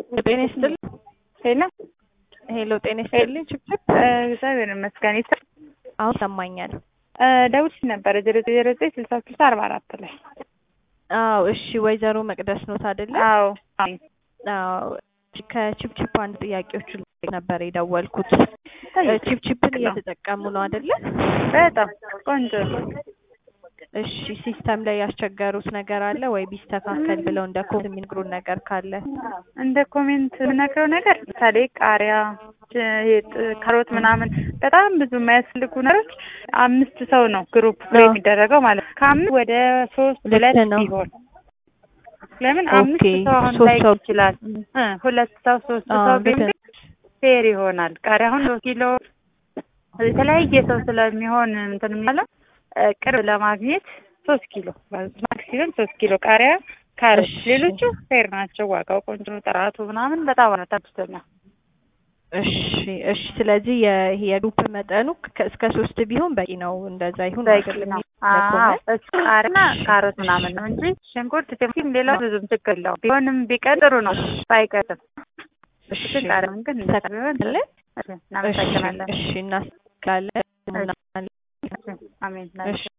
ጤና ይስጥልኝ። ሄሎ ሄሎ ጤና ይስጥልኝ። ችብችብ እግዚአብሔር ይመስገን። አሁን ይሰማኛል። ደውልሽ ነበረ ዜሮ ዜሮ ዘጠኝ ስልሳ ስልሳ አርባ አራት ላይ አዎ እሺ። ወይዘሮ መቅደስ ኖት አይደለ? አዎ አዎ ከችፕችፕ አንድ ጥያቄዎች ነበር የደወልኩት። ችፕችፕን እየተጠቀሙ ነው አይደለ? በጣም ቆንጆ ነው። እሺ ሲስተም ላይ ያስቸገሩት ነገር አለ ወይ ቢስተካከል ብለው እንደ ኮሜንት የሚነግሩን ነገር ካለ? እንደ ኮሜንት የምነግረው ነገር ምሳሌ ቃሪያ፣ ካሮት ምናምን በጣም ብዙ የማያስፈልጉ ነገሮች አምስት ሰው ነው ግሩፕ ፕሌይ የሚደረገው ማለት ነው። ከአምስት ወደ ሶስት ሁለት ቢሆን ለምን አምስት ሰው አሁን ላይ ይችላል ሁለት ሰው ሶስት ሰው ቢሆን ፌር ይሆናል። ቃሪያ አሁን ሶስት ኪሎ የተለያየ ሰው ስለሚሆን እንትን የሚለው ቅርብ ለማግኘት ሶስት ኪሎ ማክሲመም ሶስት ኪሎ ቃሪያ፣ ካሮት ሌሎቹ ፌር ናቸው። ዋጋው ቆንጆ ነው። ጥራቱ ምናምን በጣም ነው ተብስተኛ። እሺ እሺ። ስለዚህ የግሩፕ መጠኑ እስከ ሶስት ቢሆን በቂ ነው። እንደዛ ይሁን በቂ ነው። አዎ ቃሪያና ካሮት ምናምን ነው እንጂ ሽንኩርት፣ ቲማቲም ሌላው ብዙም ችግር የለውም። ቢሆንም ቢቀር ጥሩ ነው ባይቀርም። እሺ ቃሪያውን ግን ቢሆን እናመሰግናለን። እሺ እናስካለን። አሜን። እሺ